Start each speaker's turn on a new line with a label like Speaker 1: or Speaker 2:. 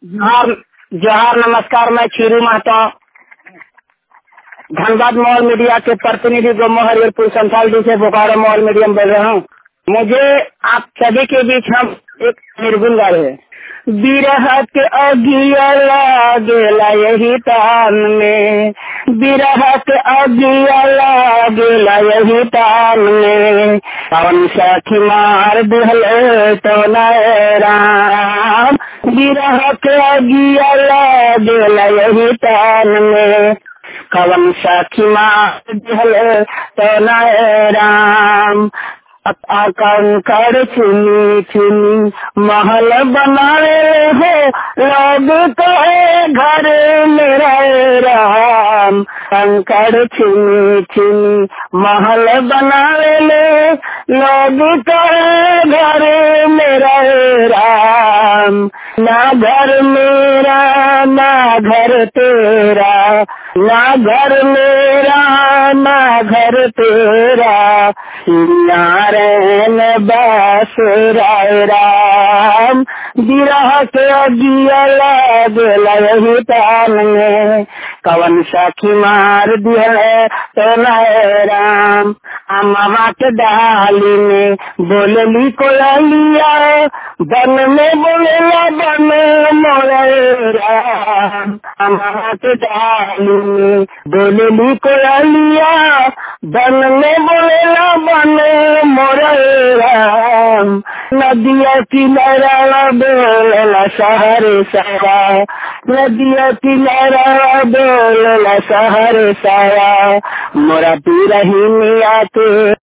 Speaker 1: जोहार जोहार नमस्कार मैं खीरू महतो धनबाद मॉल मीडिया के प्रतिनिधि गोमो हरियरपुर संथाल डी से बोकारो मॉल मीडिया में बोल रहा हूँ मुझे आप सभी के बीच हम एक निर्गुण गा रहे हैं बिरह के अगिया लागेला यही तान में बिरह के अगिया लागेला यही तान में पवन सखी मार दिहले तो नए राम बिरह के अगिया लागेला यही तान में कवन सखी मार दिहले तो नए राम कंकड़ चुनी चुनी महल बनाए हो लोग तो घर मेरा राम कंकड़ चुनी चुनी महल बनाए ले लोग तो घर मेरा राम ना घर मेरा ना घर तेरा ना घर मेरा ना घर तेरा नारायण बास राय राम बिरह के अगिया लागेला यही तान में कवन सखी मार दिया तो नए राम अम्मा के डाली में बोलली कोलिया बन में बोलेला बन मोरे राम अम्मा के डाली में बोलली कोलिया बन में बोलेला बन मोरे राम नदिया किनारा बोलेला शहर सारा नदिया किनारा बोलेला शहर सारा मोरा पी रही मिया के